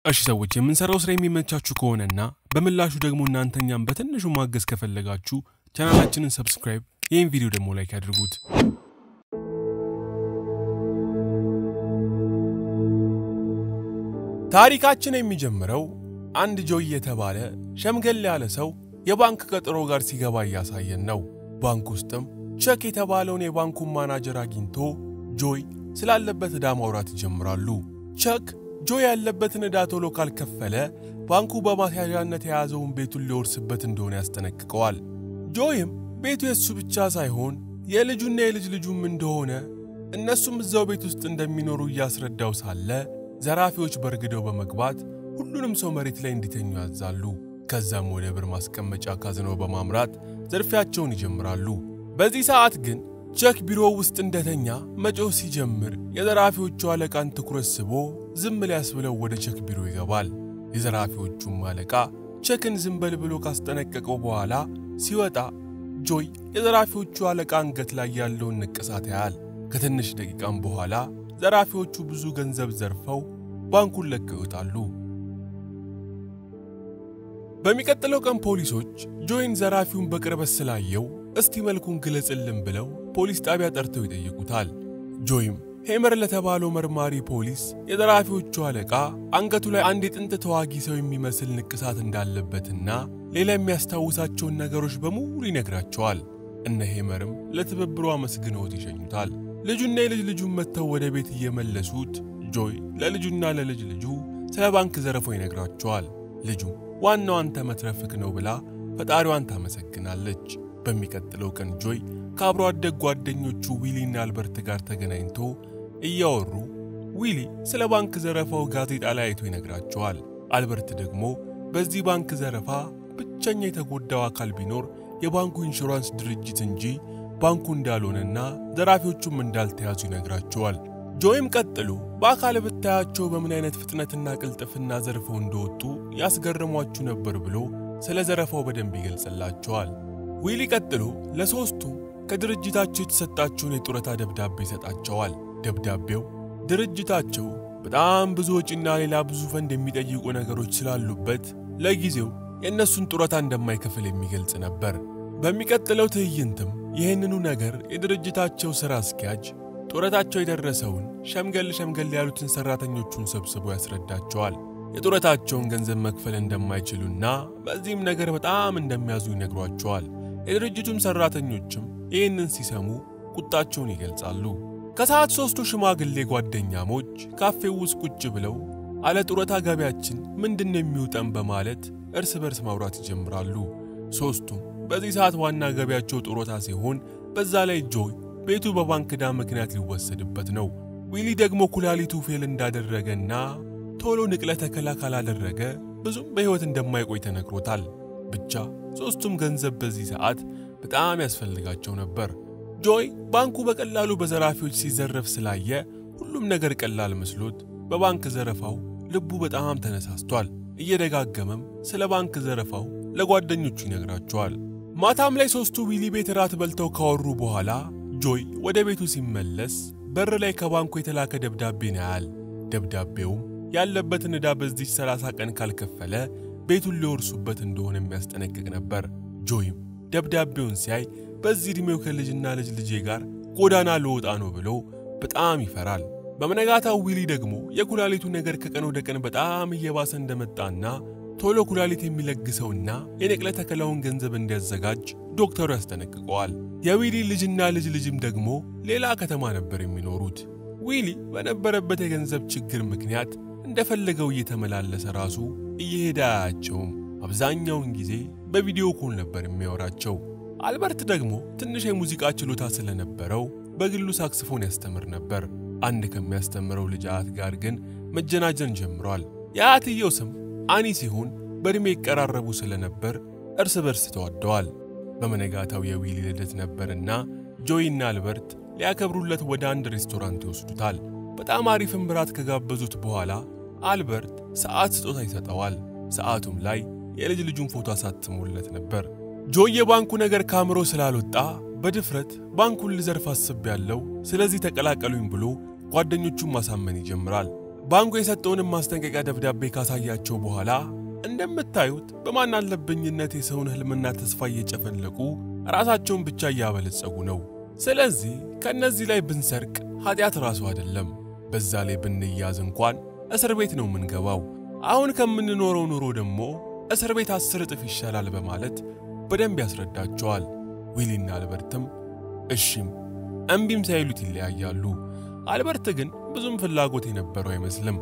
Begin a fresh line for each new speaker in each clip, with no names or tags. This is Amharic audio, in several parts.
እሺ ሰዎች የምንሰራው ስራ የሚመቻችሁ ከሆነና በምላሹ ደግሞ እናንተኛም በትንሹ ማገዝ ከፈለጋችሁ ቻናላችንን ሰብስክራይብ፣ ይህን ቪዲዮ ደግሞ ላይክ ያድርጉት። ታሪካችን የሚጀምረው አንድ ጆይ የተባለ ሸምገል ያለ ሰው የባንክ ቀጠሮ ጋር ሲገባ እያሳየን ነው። ባንክ ውስጥም ቸክ የተባለውን የባንኩን ማናጀር አግኝቶ ጆይ ስላለበት ዕዳ ማውራት ይጀምራሉ። ቸክ ጆይ ያለበትን ዕዳ ቶሎ ካልከፈለ ባንኩ በማስያዣነት የያዘውን ቤቱን ሊወርስበት እንደሆነ ያስጠነቅቀዋል። ጆይም ቤቱ የእሱ ብቻ ሳይሆን የልጁና የልጅ ልጁም እንደሆነ እነሱም እዛው ቤት ውስጥ እንደሚኖሩ እያስረዳው ሳለ ዘራፊዎች በርግደው በመግባት ሁሉንም ሰው መሬት ላይ እንዲተኙ ያዛሉ። ከዛም ወደ ብር ማስቀመጫ ካዝኖ በማምራት ዝርፊያቸውን ይጀምራሉ። በዚህ ሰዓት ግን ቸክ ቢሮ ውስጥ እንደተኛ መጮህ ሲጀምር የዘራፊዎቹ አለቃን ትኩረት ስቦ ዝም ሊያስብለው ወደ ቸክ ቢሮ ይገባል። የዘራፊዎቹም አለቃ ቸክን ዝም በል ብሎ ካስጠነቀቀው በኋላ ሲወጣ ጆይ የዘራፊዎቹ አለቃ አንገት ላይ ያለውን ንቅሳት ያያል። ከትንሽ ደቂቃም በኋላ ዘራፊዎቹ ብዙ ገንዘብ ዘርፈው ባንኩን ለቀው ይወጣሉ። በሚቀጥለው ቀን ፖሊሶች ጆይን ዘራፊውን በቅርበት ስላየው እስቲ መልኩን ግለጽልን ብለው ፖሊስ ጣቢያ ጠርተው ይጠይቁታል። ጆይም ሄመር ለተባለው መርማሪ ፖሊስ የዘራፊዎቹ አለቃ አንገቱ ላይ አንድ የጥንት ተዋጊ ሰው የሚመስል ንቅሳት እንዳለበትና ሌላ የሚያስታውሳቸውን ነገሮች በሙሉ ይነግራቸዋል። እነ ሄመርም ለትብብሩ አመስግነውት ይሸኙታል። ልጁና የልጅ ልጁን መጥተው ወደ ቤት እየመለሱት ጆይ ለልጁና ለልጅ ልጁ ስለ ባንክ ዘረፋው ይነግራቸዋል። ልጁ ዋናው አንተ መትረፍክ ነው ብላ ፈጣሪዋን ታመሰግናለች። በሚቀጥለው ቀን ጆይ ከአብሮ አደግ ጓደኞቹ ዊሊና አልበርት ጋር ተገናኝቶ እያወሩ ዊሊ ስለ ባንክ ዘረፋው ጋዜጣ ላይ አይቶ ይነግራቸዋል። አልበርት ደግሞ በዚህ ባንክ ዘረፋ ብቸኛ የተጎዳው አካል ቢኖር የባንኩ ኢንሹራንስ ድርጅት እንጂ ባንኩ እንዳልሆነና ዘራፊዎቹም እንዳልተያዙ ይነግራቸዋል። ጆይም ቀጥሎ በአካል ብታያቸው በምን አይነት ፍጥነትና ቅልጥፍና ዘርፈው እንደወጡ ያስገርሟችሁ ነበር ብሎ ስለ ዘረፋው በደንብ ይገልጽላቸዋል። ዊሊ ቀጥሎ ለሦስቱም ከድርጅታቸው የተሰጣቸውን የጡረታ ደብዳቤ ይሰጣቸዋል። ደብዳቤው ድርጅታቸው በጣም ብዙ ወጪና ሌላ ብዙ ፈንድ የሚጠይቁ ነገሮች ስላሉበት ለጊዜው የእነሱን ጡረታ እንደማይከፍል የሚገልጽ ነበር። በሚቀጥለው ትዕይንትም ይህንኑ ነገር የድርጅታቸው ሥራ አስኪያጅ ጡረታቸው የደረሰውን ሸምገል ሸምገል ያሉትን ሠራተኞቹን ሰብስቦ ያስረዳቸዋል። የጡረታቸውን ገንዘብ መክፈል እንደማይችሉና በዚህም ነገር በጣም እንደሚያዙ ይነግሯቸዋል። የድርጅቱም ሠራተኞችም ይህንን ሲሰሙ ቁጣቸውን ይገልጻሉ። ከሰዓት ሦስቱ ሽማግሌ ጓደኛሞች ካፌው ውስጥ ቁጭ ብለው አለ ጡረታ ገቢያችን ምንድን ነው የሚውጠን በማለት እርስ በርስ ማውራት ይጀምራሉ። ሦስቱም በዚህ ሰዓት ዋና ገቢያቸው ጡረታ ሲሆን በዛ ላይ ጆይ ቤቱ በባንክ ዕዳ ምክንያት ሊወሰድበት ነው። ዊሊ ደግሞ ኩላሊቱ ፌል እንዳደረገና ቶሎ ንቅለ ተከላ ካላደረገ ብዙም በሕይወት እንደማይቆይ ተነግሮታል። ብቻ ሦስቱም ገንዘብ በዚህ ሰዓት በጣም ያስፈልጋቸው ነበር። ጆይ ባንኩ በቀላሉ በዘራፊዎች ሲዘረፍ ስላየ ሁሉም ነገር ቀላል መስሎት በባንክ ዘረፋው ልቡ በጣም ተነሳስቷል። እየደጋገመም ስለ ባንክ ዘረፋው ለጓደኞቹ ይነግራቸዋል። ማታም ላይ ሦስቱ ዊሊ ቤት ራት በልተው ካወሩ በኋላ ጆይ ወደ ቤቱ ሲመለስ በር ላይ ከባንኩ የተላከ ደብዳቤን ያያል። ደብዳቤውም ያለበትን ዕዳ በዚች 30 ቀን ካልከፈለ ቤቱን ሊወርሱበት እንደሆነ የሚያስጠነቅቅ ነበር። ጆይም ደብዳቤውን ሲያይ በዚህ ዕድሜው ከልጅና ልጅ ልጄ ጋር ጎዳና ልወጣ ነው ብሎ በጣም ይፈራል። በመነጋታው ዊሊ ደግሞ የኩላሊቱ ነገር ከቀን ወደ ቀን በጣም እየባሰ እንደመጣና ቶሎ ኩላሊት የሚለግሰውና የንቅለ ተከላውን ገንዘብ እንዲያዘጋጅ ዶክተሩ ያስጠነቅቀዋል። የዊሊ ልጅና ልጅ ልጅም ደግሞ ሌላ ከተማ ነበር የሚኖሩት። ዊሊ በነበረበት የገንዘብ ችግር ምክንያት እንደፈለገው እየተመላለሰ ራሱ እየሄደ አያቸውም። አብዛኛውን ጊዜ በቪዲዮ ኮል ነበር የሚያወራቸው። አልበርት ደግሞ ትንሽ የሙዚቃ ችሎታ ስለነበረው በግሉ ሳክስፎን ያስተምር ነበር። አንድ ከሚያስተምረው ልጅ አያት ጋር ግን መጀናጀን ጀምሯል። የአያትየው ስም አኒ ሲሆን በዕድሜ ይቀራረቡ ስለነበር እርስ በርስ ተዋደዋል። በመነጋታው የዊሊ ልደት ነበርና ጆይና አልበርት ሊያከብሩለት ወደ አንድ ሬስቶራንት ይወስዱታል። በጣም አሪፍም ብራት ከጋበዙት በኋላ አልበርት ሰዓት ስጦታ ይሰጠዋል። ሰዓቱም ላይ የልጅ ልጁን ፎቶ አሳትሞለት ነበር። ጆይ የባንኩ ነገር ካምሮ ስላልወጣ በድፍረት ባንኩን ልዘርፍ አስቤያለሁ፣ ስለዚህ ተቀላቀሉኝ ብሎ ጓደኞቹን ማሳመን ይጀምራል። ባንኩ የሰጠውንም ማስጠንቀቂያ ደብዳቤ ካሳያቸው በኋላ እንደምታዩት በማን አለብኝነት የሰውን ህልምና ተስፋ እየጨፈለቁ ራሳቸውን ብቻ እያበለጸጉ ነው። ስለዚህ ከእነዚህ ላይ ብንሰርቅ ኃጢአት ራሱ አይደለም። በዛ ላይ ብንያዝ እንኳን እስር ቤት ነው የምንገባው። አሁን ከምንኖረው ኑሮ ደግሞ እስር ቤት አስር እጥፍ ይሻላል በማለት በደንብ ያስረዳቸዋል። ዊሊና አልበርትም እሺም እምቢም ሳይሉት ይለያያሉ። አልበርት ግን ብዙም ፍላጎት የነበረው አይመስልም።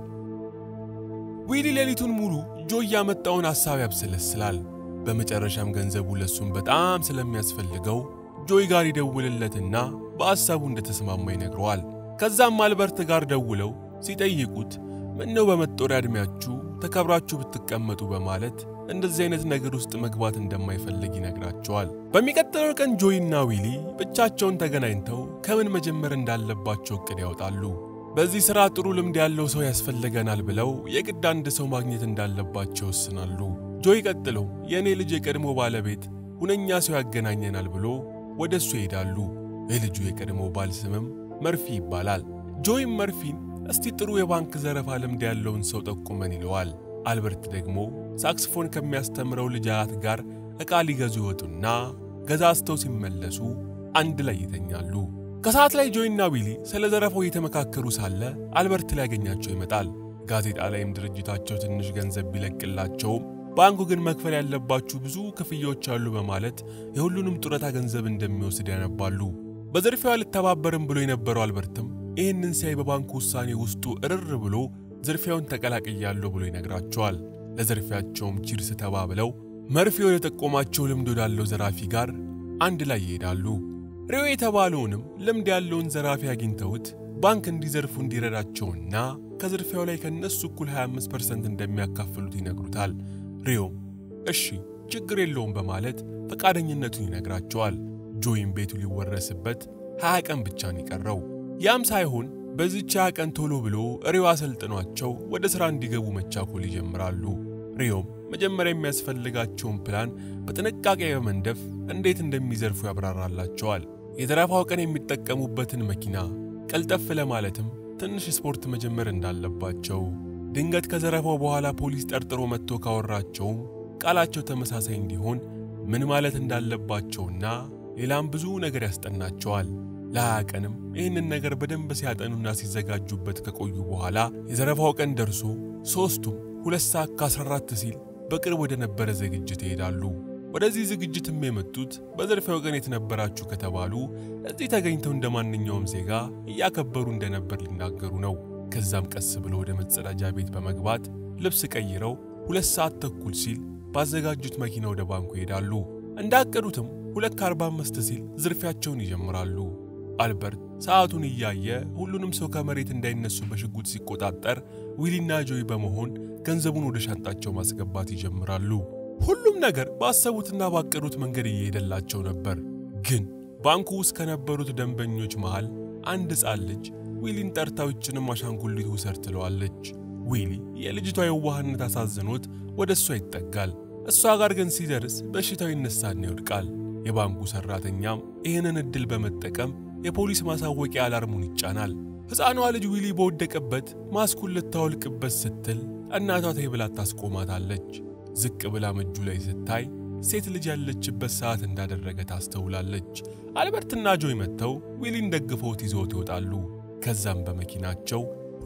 ዊሊ ሌሊቱን ሙሉ ጆይ ያመጣውን ሐሳብ ያብሰለስላል። በመጨረሻም ገንዘቡ ለሱም በጣም ስለሚያስፈልገው ጆይ ጋር ይደውልለትና በሐሳቡ እንደተስማማ ይነግረዋል። ከዛም አልበርት ጋር ደውለው ሲጠይቁት ምነው በመጦሪያ ዕድሜያችሁ ተከብራችሁ ብትቀመጡ በማለት እንደዚህ አይነት ነገር ውስጥ መግባት እንደማይፈልግ ይነግራቸዋል። በሚቀጥለው ቀን ጆይና ዊሊ ብቻቸውን ተገናኝተው ከምን መጀመር እንዳለባቸው እቅድ ያወጣሉ። በዚህ ሥራ ጥሩ ልምድ ያለው ሰው ያስፈልገናል ብለው የግድ አንድ ሰው ማግኘት እንዳለባቸው ወስናሉ። ጆይ ቀጥለው የእኔ ልጅ የቀድሞ ባለቤት ሁነኛ ሰው ያገናኘናል ብሎ ወደ እሱ ይሄዳሉ። የልጁ የቀድሞ ባል ስምም መርፊ ይባላል። ጆይም መርፊን እስቲ ጥሩ የባንክ ዘረፋ ልምድ ያለውን ሰው ጠቁመን ይለዋል። አልበርት ደግሞ ሳክስፎን ከሚያስተምረው ልጅ አያት ጋር ዕቃ ሊገዙ ይወጡና ገዛዝተው ሲመለሱ አንድ ላይ ይተኛሉ። ከሰዓት ላይ ጆይና ዊሊ ስለ ዘረፋው እየተመካከሩ ሳለ አልበርት ሊያገኛቸው ይመጣል። ጋዜጣ ላይም ድርጅታቸው ትንሽ ገንዘብ ቢለቅላቸውም ባንኩ ግን መክፈል ያለባችሁ ብዙ ክፍያዎች አሉ በማለት የሁሉንም ጡረታ ገንዘብ እንደሚወስድ ያነባሉ። በዝርፊያው አልተባበርም ብሎ የነበረው አልበርትም ይህንን ሲያይ በባንኩ ውሳኔ ውስጡ እርር ብሎ ዝርፊያውን ተቀላቅያለሁ ብሎ ይነግራቸዋል። ለዝርፊያቸውም ቺርስ ተባብለው መርፌ ወደ ጠቆማቸው ልምድ ወዳለው ዘራፊ ጋር አንድ ላይ ይሄዳሉ። ሬዮ የተባለውንም ልምድ ያለውን ዘራፊ አግኝተውት ባንክ እንዲዘርፉ እንዲረዳቸውና ከዝርፊያው ላይ ከነሱ እኩል 25% እንደሚያካፍሉት ይነግሩታል። ሬዮም እሺ ችግር የለውም በማለት ፈቃደኝነቱን ይነግራቸዋል። ጆይም ቤቱ ሊወረስበት 20 ቀን ብቻ ነው የቀረው። ያም ሳይሆን በዚች ቀን ቶሎ ብሎ ሪዮ አሰልጥኗቸው ወደ ሥራ እንዲገቡ መቻኮል ይጀምራሉ። ሪዮም መጀመሪያ የሚያስፈልጋቸውን ፕላን በጥንቃቄ በመንደፍ እንዴት እንደሚዘርፉ ያብራራላቸዋል። የዘረፋው ቀን የሚጠቀሙበትን መኪና ቀልጠፍ ለማለትም ትንሽ ስፖርት መጀመር እንዳለባቸው፣ ድንገት ከዘረፋው በኋላ ፖሊስ ጠርጥሮ መጥቶ ካወራቸውም ቃላቸው ተመሳሳይ እንዲሆን ምን ማለት እንዳለባቸውና ሌላም ብዙ ነገር ያስጠናቸዋል። ለሀያ ቀንም ይህንን ነገር በደንብ ሲያጠኑና ሲዘጋጁበት ከቆዩ በኋላ የዘረፋው ቀን ደርሶ ሦስቱም ሁለት ሰዓት ከ14 ሲል በቅርብ ወደ ነበረ ዝግጅት ይሄዳሉ። ወደዚህ ዝግጅትም የመጡት በዘረፋው ቀን የተነበራችሁ ከተባሉ እዚህ ተገኝተው እንደ ማንኛውም ዜጋ እያከበሩ እንደነበር ሊናገሩ ነው። ከዛም ቀስ ብለው ወደ መጸዳጃ ቤት በመግባት ልብስ ቀይረው ሁለት ሰዓት ተኩል ሲል ባዘጋጁት መኪና ወደ ባንኩ ይሄዳሉ። እንዳቀዱትም ሁለት ከአርባ አምስት ሲል ዝርፊያቸውን ይጀምራሉ። አልበርት ሰዓቱን እያየ ሁሉንም ሰው ከመሬት እንዳይነሱ በሽጉጥ ሲቆጣጠር ዊሊና ጆይ በመሆን ገንዘቡን ወደ ሻንጣቸው ማስገባት ይጀምራሉ። ሁሉም ነገር ባሰቡትና ባቀዱት መንገድ እየሄደላቸው ነበር። ግን ባንኩ ውስጥ ከነበሩት ደንበኞች መሃል አንድ ሕፃን ልጅ ዊሊን ጠርታው ይችንም አሻንጉሊት ውሰድ ትለዋለች። ዊሊ የልጅቷ የዋህነት አሳዝኖት ወደ እሷ ይጠጋል። እሷ ጋር ግን ሲደርስ በሽታው ይነሳና ይወድቃል። የባንኩ ሰራተኛም ይህንን ዕድል በመጠቀም የፖሊስ ማሳወቂያ አላርሙን ይጫናል። ሕፃኗ ልጅ ዊሊ በወደቀበት ማስኩን ልታወልቅበት ስትል እናቷ ተይ ብላ ታስቆማታለች። ዝቅ ብላም እጁ ላይ ስታይ ሴት ልጅ ያለችበት ሰዓት እንዳደረገ ታስተውላለች። አልበርትና ጆይ መጥተው ዊሊን ደግፈውት ይዘውት ይወጣሉ። ከዛም በመኪናቸው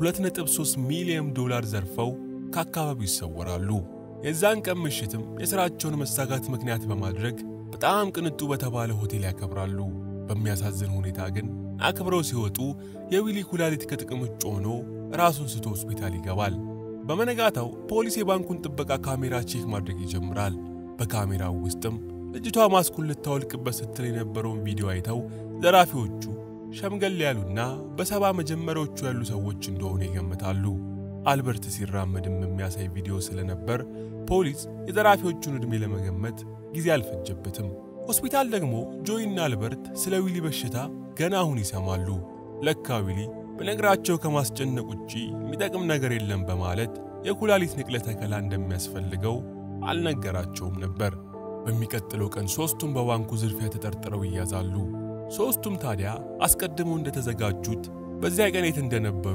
2.3 ሚሊዮን ዶላር ዘርፈው ከአካባቢው ይሰወራሉ። የዛን ቀን ምሽትም የሥራቸውን መሳጋት ምክንያት በማድረግ በጣም ቅንጡ በተባለ ሆቴል ያከብራሉ። በሚያሳዝን ሁኔታ ግን አክብረው ሲወጡ የዊሊ ኩላሊት ከጥቅም ውጭ ሆኖ ራሱን ስቶ ሆስፒታል ይገባል። በመነጋታው ፖሊስ የባንኩን ጥበቃ ካሜራ ቼክ ማድረግ ይጀምራል። በካሜራው ውስጥም ልጅቷ ማስኩን ልታወልቅበት ስትል የነበረውን ቪዲዮ አይተው ዘራፊዎቹ ሸምገል ያሉና በሰባ መጀመሪያዎቹ ያሉ ሰዎች እንደሆኑ ይገምታሉ። አልበርት ሲራመድም የሚያሳይ ቪዲዮ ስለነበር ፖሊስ የዘራፊዎቹን ዕድሜ ለመገመት ጊዜ አልፈጀበትም። ሆስፒታል ደግሞ ጆይና አልበርት ስለ ዊሊ በሽታ ገና አሁን ይሰማሉ። ለካ ዊሊ በነገራቸው ከማስጨነቅ ውጪ የሚጠቅም ነገር የለም በማለት የኩላሊት ንቅለ ተከላ እንደሚያስፈልገው አልነገራቸውም ነበር። በሚቀጥለው ቀን ሦስቱም በባንኩ ዝርፊያ ተጠርጥረው ይያዛሉ። ሦስቱም ታዲያ አስቀድመው እንደተዘጋጁት በዚያ ቀን የት እንደነበሩ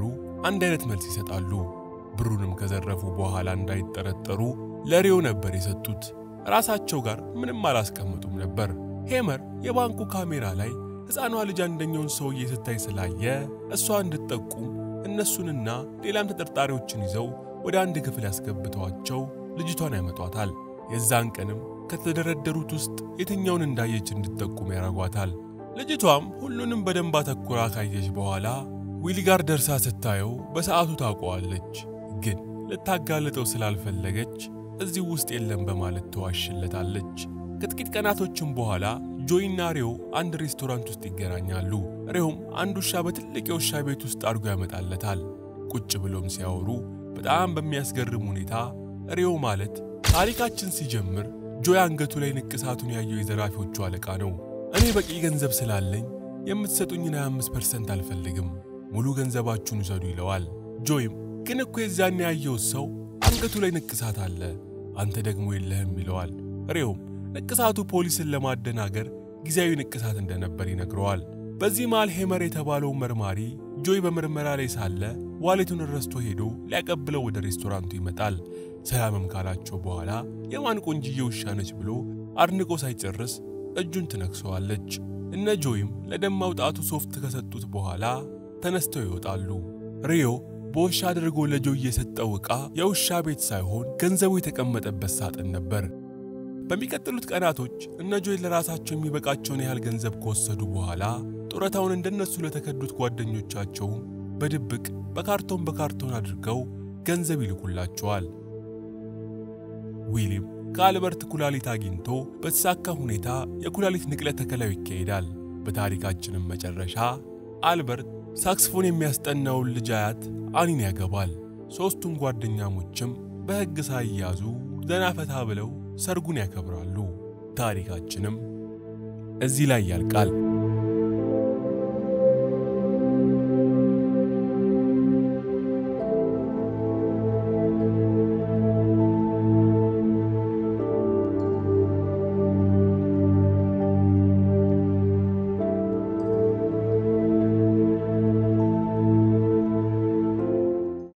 አንድ አይነት መልስ ይሰጣሉ። ብሩንም ከዘረፉ በኋላ እንዳይጠረጠሩ ለሪዮ ነበር የሰጡት። ራሳቸው ጋር ምንም አላስቀምጡም ነበር። ሄመር የባንኩ ካሜራ ላይ ሕፃኗ ልጅ አንደኛውን ሰውዬ ስታይ ስላየ እሷ እንድትጠቁም እነሱንና ሌላም ተጠርጣሪዎችን ይዘው ወደ አንድ ክፍል ያስገብተዋቸው ልጅቷን ያመጧታል። የዛን ቀንም ከተደረደሩት ውስጥ የትኛውን እንዳየች እንድትጠቁም ያደርጓታል። ልጅቷም ሁሉንም በደንብ አተኩራ ካየች በኋላ ዊሊ ጋር ደርሳ ስታየው በሰዓቱ ታውቀዋለች። ግን ልታጋልጠው ስላልፈለገች እዚህ ውስጥ የለም በማለት ተዋሽለታለች። ከጥቂት ቀናቶችም በኋላ ጆይና ሬዮ አንድ ሬስቶራንት ውስጥ ይገናኛሉ። ሬዮም አንድ ውሻ በትልቅ የውሻ ቤት ውስጥ አድርጎ ያመጣለታል። ቁጭ ብሎም ሲያወሩ በጣም በሚያስገርም ሁኔታ ሬዮ ማለት ታሪካችን ሲጀምር ጆይ አንገቱ ላይ ንቅሳቱን ያየው የዘራፊዎቹ አለቃ ነው። እኔ በቂ ገንዘብ ስላለኝ የምትሰጡኝን 25 ፐርሰንት አልፈልግም፣ ሙሉ ገንዘባችሁን ውሰዱ ይለዋል። ጆይም ግን እኮ የዛን ያየው ሰው አንገቱ ላይ ንቅሳት አለ፣ አንተ ደግሞ የለህም ይለዋል። ሬዮም ንቅሳቱ ፖሊስን ለማደናገር ጊዜያዊ ንቅሳት እንደነበር ይነግረዋል። በዚህ መሃል ሄመር የተባለው መርማሪ ጆይ በምርመራ ላይ ሳለ ዋሌቱን ረስቶ ሄዶ ሊያቀብለው ወደ ሬስቶራንቱ ይመጣል። ሰላምም ካላቸው በኋላ የማን ቆንጅዬ ውሻ ነች ብሎ አድንቆ ሳይጨርስ እጁን ትነክሰዋለች። እነ ጆይም ለደም ማውጣቱ ሶፍት ከሰጡት በኋላ ተነስተው ይወጣሉ። ሪዮ በውሻ አድርጎ ለጆይ የሰጠው ዕቃ የውሻ ቤት ሳይሆን ገንዘቡ የተቀመጠበት ሳጥን ነበር። በሚቀጥሉት ቀናቶች እነ ጆይ ለራሳቸው የሚበቃቸውን ያህል ገንዘብ ከወሰዱ በኋላ ጡረታውን እንደነሱ ለተከዱት ጓደኞቻቸውም በድብቅ በካርቶን በካርቶን አድርገው ገንዘብ ይልኩላቸዋል። ዊሊም ከአልበርት ኩላሊት አግኝቶ በተሳካ ሁኔታ የኩላሊት ንቅለ ተከላው ይካሄዳል። በታሪካችንም መጨረሻ አልበርት ሳክስፎን የሚያስጠናውን ልጅ አያት አኒን ያገባል። ሦስቱም ጓደኛሞችም በሕግ ሳይያዙ ዘና ፈታ ብለው ሰርጉን ያከብራሉ። ታሪካችንም እዚህ ላይ ያልቃል።